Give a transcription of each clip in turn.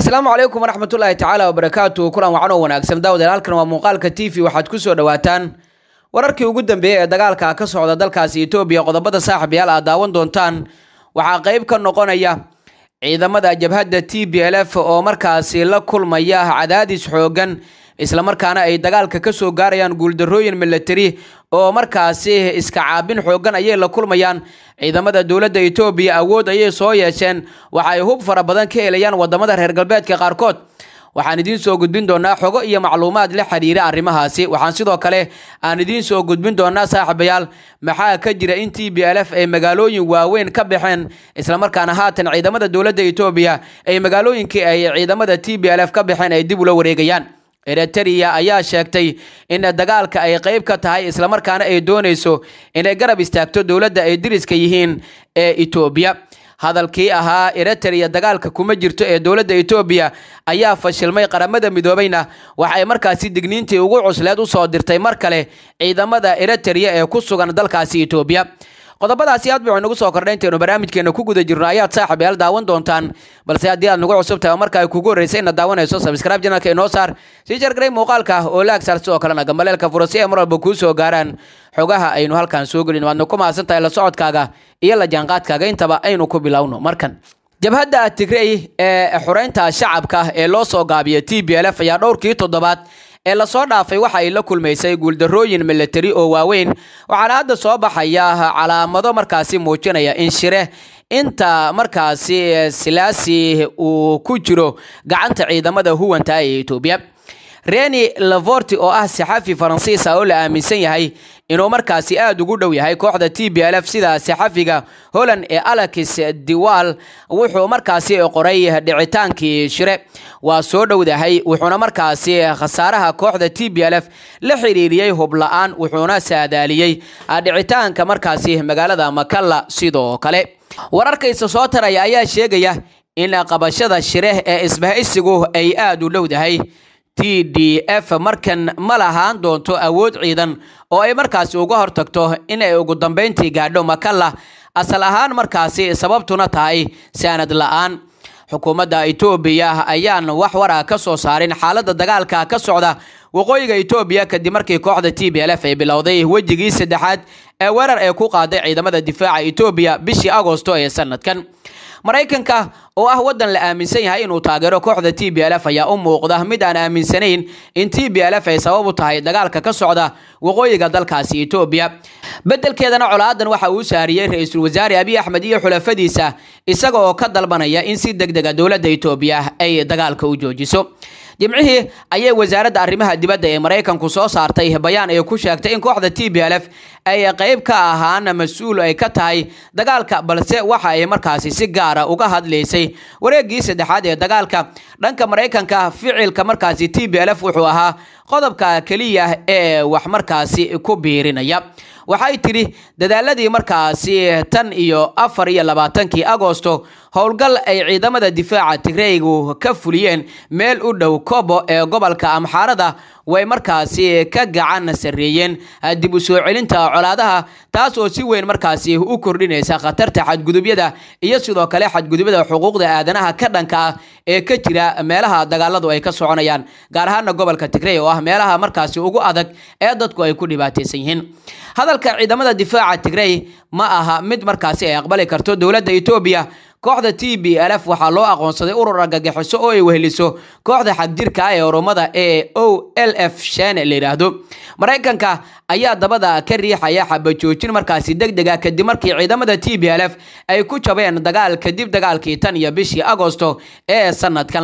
asalaamu calaykum waraxmatullaahi tacaala wabarakaatu kulan wacan oo wanaagsan daawadayaal halkan waa muuqaalka t v waxaad ku soo dhawaataan wararkii ugu dambeeyey ee dagaalka ka socda dalkaasi etoobiya qodobada saaxiibayaal aad daawan doontaan waxaa qeyb ka noqonaya ciidamada jabhadda t b l f oo markaasi la kulmaya cadaadis xoogan islamarkaana ay dagaalka ka soo gaarayaan guuldarooyin milatari oo markaasi iska caabin xoogan ayay la kulmayaan ciidamada dowladda etoobiya awood ayay soo yeesheen waxa ay hub fara badan ka helayaan wadamada reer galbeedka qaarkood waxaan idiin soo gudbin doonaa xogo iyo macluumaad la xiriira arrimahaasi waxaan sidoo kale aan idiin soo gudbin doonaa saaxiibayaal maxaa ka jira in t b l f ay magaalooyin waaweyn ka baxeen islamarkaana haatan ciidamada dowladda etoobiya ay magaalooyinkii ay ciidamada t b l f ka baxeen ay dib ula wareegayaan eritrea ayaa sheegtay in dagaalka ay qeyb ka tahay islamarkaana ay doonayso inay garab istaagto dowladda ay diriska yihiin ee etoobiya hadalkii ahaa eritrea dagaalka kuma jirto ee dowladda etoobiya ayaa fashilmay qaramada midoobayna waxay markaasi digniintii ugu cusleed usoo dirtay mar kale ciidamada eritrea ee ku sugan dalkaasi etoobiya qodobadaasi aad bay nagu soo kordhay intaynu barnaamijkeena ku guda jirno ayaad saaxib yaal daawan doontaan balse haddii aad nagu cusub tahay oo marka ay kugu horreysay inaad daawanayso sabscribe janalka inoo saar sii jargaray muuqaalka oo laag saar sidoo kalena gambaleelka furo si ay mar walba kuu soo gaaraan xogaha aynu halkan soo gelin waadna ku mahadsan tahay la socodkaaga iyo la jaanqaadkaaga intaba aynu ku bilowno markan jabhadda tigrey ee xureynta shacabka ee loo soo gaabiya t b l f ayaa dhowrkii toddobaad ee lasoo dhaafay waxa ay la kulmaysay guuldarooyin milatari oo waaweyn waxaana hadda soo baxaya calaamado markaasi muujinaya in shire inta markaasi silaasi uu ku jiro gacanta ciidamada huwanta ee etoobiya reni lavorti oo ah saxafi faransiisa oo la aaminsan yahay inuu markaasi aada ugu dhow yahay kooxda t b l f sida saxafiga holland ee alex diwal wuxuu markaasi qoray dhicitaankii shire waa soo dhowdahay wuxuuna markaasi khasaaraha kooxda t b l f la xiriiriyey hubla-aan wuxuuna saadaaliyey dhicitaanka markaasi magaalada makalla sidoo kale wararkaysa soo taraya ayaa sheegaya in qabashada shire ee isbahaysigu ay aada u dhowdahay t d f markan ma lahaan doonto awood ciidan oo ay markaasi uga hortagto in ay ugu dambeyntii gaadho makalla asal ahaan markaasi sababtuna tahay saanad la-aan xukuumadda etoobiya ayaan wax wara ka soo saarin xaaladda dagaalka ka socda waqooyiga etoobiya kadib markii kooxda t b l f ay bilowday wejigii saddexaad ee weerar ay ku qaaday ciidamada difaaca etoobiya bishii agosto ee sanadkan maraykanka oo ah waddan la aaminsan yahay inuu taageero kooxda t b l f ayaa u muuqda mid aan aaminsanayn in t b l f ay sabab u tahay dagaalka ka socda waqooyiga dalkaasi etoobiya beddelkeedana colaadan waxa uu saariyey ra-iisul wasaare abiy axmed iyo xulafadiisa isaga oo ka dalbanaya in si deg dega dowladda etoobiya ay dagaalka u joojiso jimcihii ayay wasaaradda arrimaha dibadda ee maraykanku soo saartay bayaan ay ku sheegtay in kooxda t b l f ay qeyb ka ahaan mas-uul ay ka tahay dagaalka balse waxa ay markaasi si gaara uga hadlaysay wareegii saddexaad ee dagaalka dhanka maraykanka ficilka markaasi t b l f wuxuu ahaa qodobka keliya ee wax markaasi ku biirinaya waxay tidhi dadaaladii markaasi tan iyo afar iyo labaatankii agosto howlgal ay ciidamada difaaca tigreygu ka fuliyeen meel u dhow kobo ee gobolka amxaarada way markaasi ka gacan sarreeyeen dib u soo celinta colaadaha taas oo si weyn markaasi u kordhinaysa khatarta xadgudubyada iyo sidoo kale xadgudubyada xuquuqda aadanaha ka dhanka ah ee ka jira meelaha dagaaladu ay ka soconayaan gaar ahaana gobolka tigrey oo ah meelaha markaasi ugu adag ee dadku ay ku dhibaataysan yihiin hadalka ciidamada difaaca tigrey ma aha mid markaasi ay aqbali karto dowladda etoobiya kooxda t b l f waxaa loo aqoonsaday urur argagixiso oo ay weheliso kooxda xagjirka ah ee oromada ee o l f shene la yidhaahdo maraykanka ayaa dabada ka riixaya xabajoojin markaasi deg dega kadib markii ciidamada t b l f ay ku jabeen dagaal kadib dagaalkii tan iyo bishii agosto ee sanadkan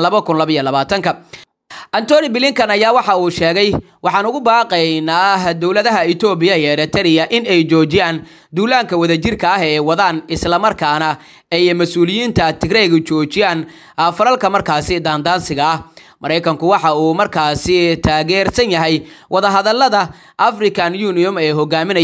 ka antony blinkan ayaa waxa uu sheegay waxaan ugu baaqaynaa dowladaha etoobiya iyo eritrea in ay joojiyaan duulaanka wadajirka ah ee wadaan islamarkaana ay mas-uuliyiinta tigreyga joojiyaan falalka markaasi daandaansiga ah maraykanku waxa uu markaasi taageersan yahay wadahadalada african union ay hogaaminayaan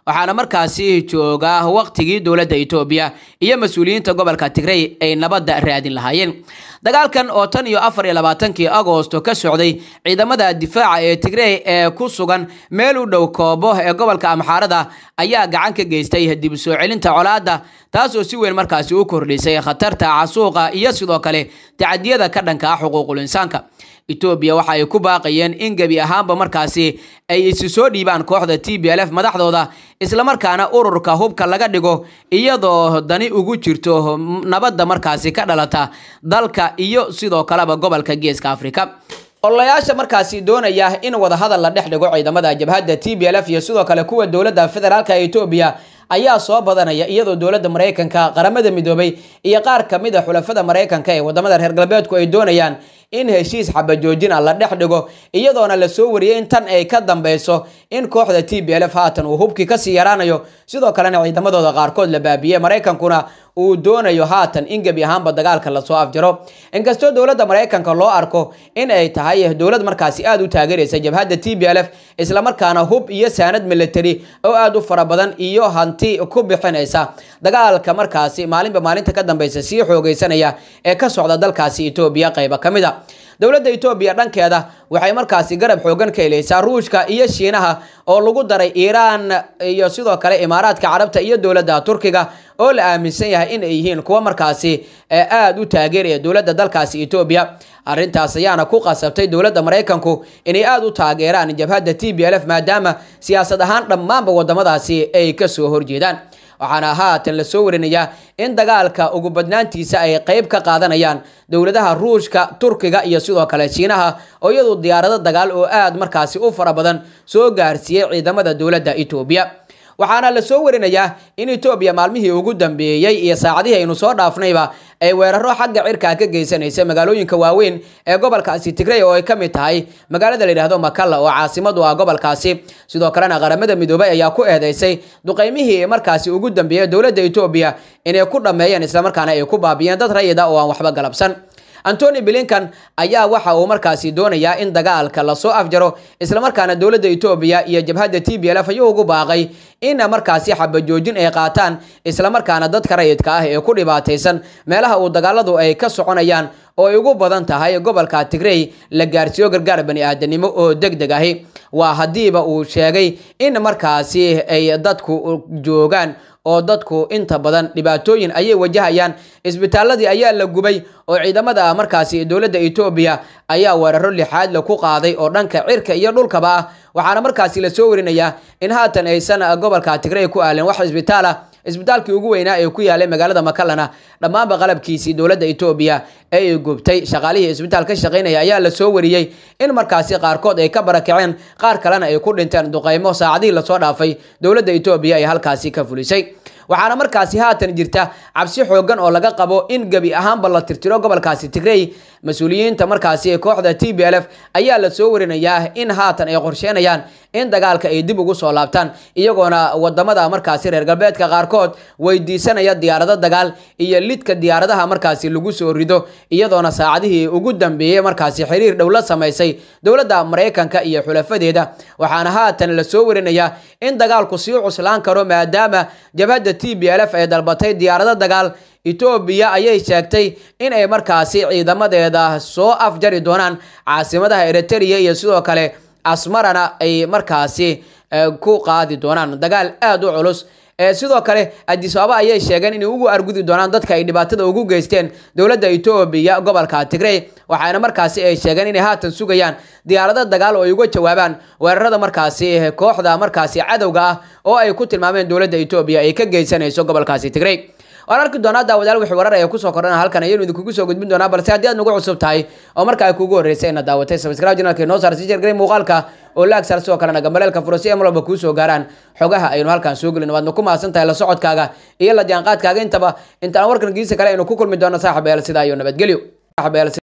waxaana markaasi jooga waqtigii dowladda etoobiya iyo mas-uuliyiinta gobolka tigrey ay nabadda raadin lahaayeen dagaalkan oo tan iyo afar iyo labaatankii agosto ka socday ciidamada difaaca ee tigrey ee ku sugan meel u dhow koobo ee gobolka amxaarada ayaa gacan ka geystay dib u soo celinta colaadda taasoo si weyn markaasi u kordhisay khatarta casuuqa iyo sidoo kale tacadiyada ka dhanka ah xuquuqul insaanka etoobiya waxa ay ku baaqayeen in gebi ahaanba markaasi ay isi soo dhiibaan kooxda t b l f madaxdooda islamarkaana ururka hubka laga dhigo iyadoo dani ugu jirto nabadda markaasi ka dhalata dalka iyo sidoo kaleba gobolka geeska afrika ololayaasha markaasi doonaya in wadahadal la dhex dhigo ciidamada jabhadda t b l f iyo sidoo kale kuwa dowladda federaalka etoobiya ayaa soo badanaya iyadoo dowladda maraykanka qaramada midoobay iyo qaar kamid a xulafada maraykanka ee wadamada reer galbeedku ay doonayaan in heshiis xabajoojin ah la dhex dhigo iyadoona lasoo wariyay in tan ay ka dambeyso in kooxda t b l f haatan uu hubkii kasii yaraanayo sidoo kalena ciidamadooda qaarkood la baabiyey maraykankuna uu doonayo haatan in gebi ahaanba dagaalka lasoo afjaro inkastoo dowladda maraykanka loo arko in ay tahay dowlad markaasi aada u taageeraysa jabhadda t b l f islamarkaana hub iyo saanad military oo aada u fara badan iyo hanti ku bixinaysa dagaalka markaasi maalinba maalinta ka dambeysa sii xoogeysanaya ee ka socda dalkaasi etoobiya qayba ka mid a dowladda etoobiya dhankeeda waxay markaasi garab xoogan ka helaysaa ruushka iyo shiinaha oo lagu daray iiraan iyo sidoo kale imaaraadka carabta iyo dowladda turkiga oo la aaminsan yahay in ay yihiin kuwa markaasi aada u taageeraya dowladda dalkaasi etoobiya arrintaas ayaana ku qasabtay dowladda maraykanku inay aada u taageeraan jabhadda t b l f maadaama siyaasad ahaan dhammaanba wadamadaasi ay kasoo horjeedaan waxaana haatan lasoo warinayaa in dagaalka ugu badnaantiisa ay qeyb ka qaadanayaan dowladaha ruushka turkiga iyo sidoo kale shiinaha oo iyadu diyaarado dagaal oo aada markaasi u fara badan soo gaarsiiyey ciidamada dowladda etoobiya waxaana lasoo warinayaa in etoobiya maalmihii ugu dambeeyey iyo saacadihii aynu soo dhaafnayba ay weeraro xagga cirkaa ka geysanaysa magaalooyinka waaweyn ee gobolkaasi tigrey oo ay ka mid tahay magaalada la yidhaahdo makalla oo caasimadu ah gobolkaasi sidoo kalena qaramada midoobay ayaa ku eedeysay duqeymihii markaasi ugu dambeeyey dowladda etoobiya inay ku dhammeeyeen islamarkaana ay ku baabiyeen dad rayida oo aan waxba galabsan antony blinkan ayaa waxa uu markaasi doonayaa in dagaalka lasoo afjaro islamarkaana dowladda etoobiya iyo jabhadda t b l f ayuu ugu baaqay in markaasi xabajoojin ay qaataan islamarkaana dadka rayidka ah ee ku dhibaataysan meelaha uu dagaaladu ay ka soconayaan oo ay ugu badan tahay gobolka tigrey la gaarsiiyo gargaar bani aadanimo oo deg deg ahi waa haddiiba uu sheegay in markaasi ay dadku joogaan oo dadku inta badan dhibaatooyin ayay wajahayaan isbitaaladii ayaa la gubay oo ciidamada markaasi dowladda etoobiya ayaa weeraro lixaad la ku qaaday oo dhanka cirka iyo dhulkaba ah waxaana markaasi lasoo warinayaa in haatan aysan gobolka tigrey ku aalin wax isbitaal ah isbitaalkii ugu weynaa ee ku yaalay magaalada makalana dhammaanba qalabkiisii dowladda etoobiya ee ay gubtay shaqaalihii isbitaal ka shaqaynaya ayaa lasoo wariyey in markaasi qaarkood ay ka barakaceen qaar kalena ay ku dhinteen duqeymo saacadihii lasoo dhaafay dowladda etoobiya ay halkaasi ka fulisay waxaana markaasi haatan jirta cabsi xoogan oo laga qabo in gebi ahaanba la tirtiro gobolkaasi tigrey mas-uuliyiinta markaasi kooxda t b l f ayaa lasoo warinayaa in haatan ay qorsheenayaan in dagaalka ay dib ugu soo laabtaan iyagoona wadamada markaasi reer galbeedka qaarkood weydiisanaya diyaarado dagaal iyo lidka diyaaradaha markaasi lagu soo rido iyadoona saacadihii ugu dambeeyey markaasi xiriir dhow la samaysay dowladda maraykanka iyo xulafadeeda waxaana haatan lasoo warinayaa in dagaalku sii cuslaan karo maadaama jabhadda t b l f ay dalbatay diyaarado dagaal etoobiya ayay sheegtay in ay markaasi ciidamadeeda soo afjari doonaan caasimadaha eritrea iyo sidoo kale asmarana ay markaasi ku qaadi doonaan dagaal aada u culus sidoo kale adisababa ayay sheegeen inay ugu argudi doonaan dadka ay dhibaatada ugu geysteen dowladda etoobiya gobolka tigrey waxaana markaasi ay sheegeen inay haatan sugayaan diyaarado dagaal oo ay uga jawaabaan weerarada markaasi kooxda markaasi cadowga ah oo ay ku tilmaameen dowladda etoobiya ay ka geysanayso gobolkaasi tigrey waan arki doonaa daawadayaal wixii warar ee kusoo kordhana halkan ayaynu idinkugu soo gudbin doonaa balse haddii aad nagu cusub tahay oo marka ay kugu horreysay inaad daawatay subscribe channelka inoo saar si jeergaray muuqaalka oo la agsar sidoo kalena gambaleelka furo si ay mar walba kuu soo gaaraan xogaha aynu halkan soo gelin waadna ku mahadsan tahay la socodkaaga iyo la jaanqaadkaaga intaba intaan warkan giisa kale aynu ku kulmi doono saaxib eel sidaa iyo nabadgelyo